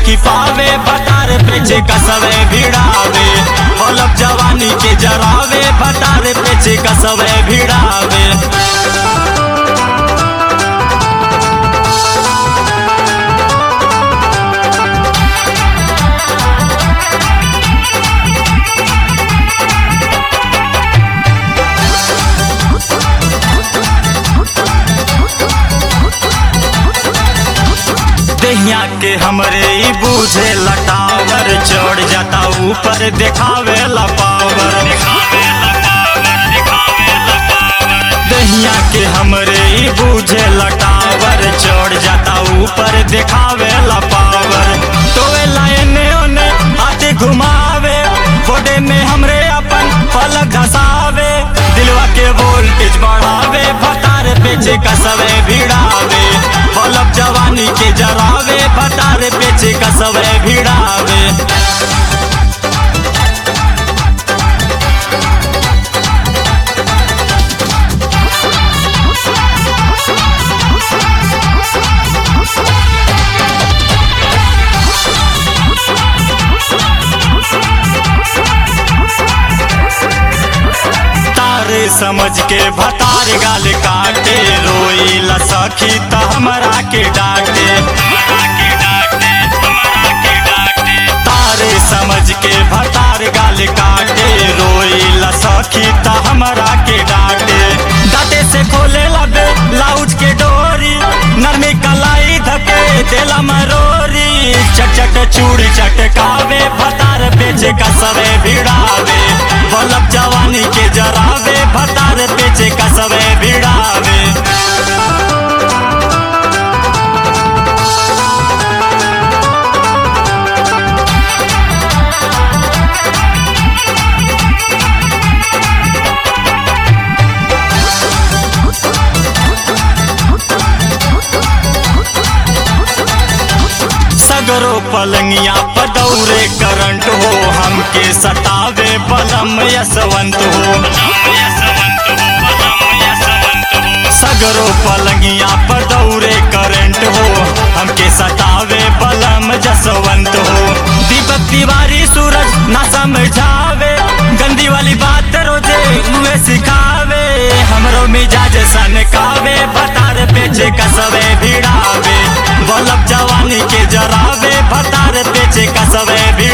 सखी पावे भतार पेचे कसवे भिड़ावे बोलब जवानी के जरावे भतार पेचे कसवे भिड़ावे दहिया के हमरे ई बूझे लटावर चढ़ जाता ऊपर देखावे ला पावर दहिया के हमरे ई बूझे लटावर चढ़ जाता ऊपर देखावे ला पावर तोए लायने ओने हाथे घुमावे फोटे में हमरे अपन पलक घसावे दिलवा के वोल्टेज बढ़ावे भतार पेचे कसवे भिड़ावे बलब जवानी के जरावे भतार पेचे कसवे भिड़ावे तारे समझ के भतार गाल काटे रोई ला सखी त हमरा के डांटे तारे समझ के भतार गाल काटे रोई ला सखी त हमरा के डांटे दाते से खोले लबे लाउज के डोरी नरमी कलाई धके देला मरोरी चट चट चूड़ी चटकावे भतार पेचे कसवे भिड़ावे बलब जवानी के जरावे भतार पेचे कसवे भिड़ावे सगरो पलंगिया पदौरे करंट हो हमके सतावे बलम यशवंत हो सगरो पलंगिया पदौरे करंट हो हमके सतावे बलम जसवंत हो दीपक तिवारी सूरज ना समझावे गंदी वाली बात रोजे मुँह सिखावे हमरो मिजाज सनकावे भतार पेचे कसवे भिड़ावे बलब जवानी के जरावे भतार पेचे कसवे भिड़ावे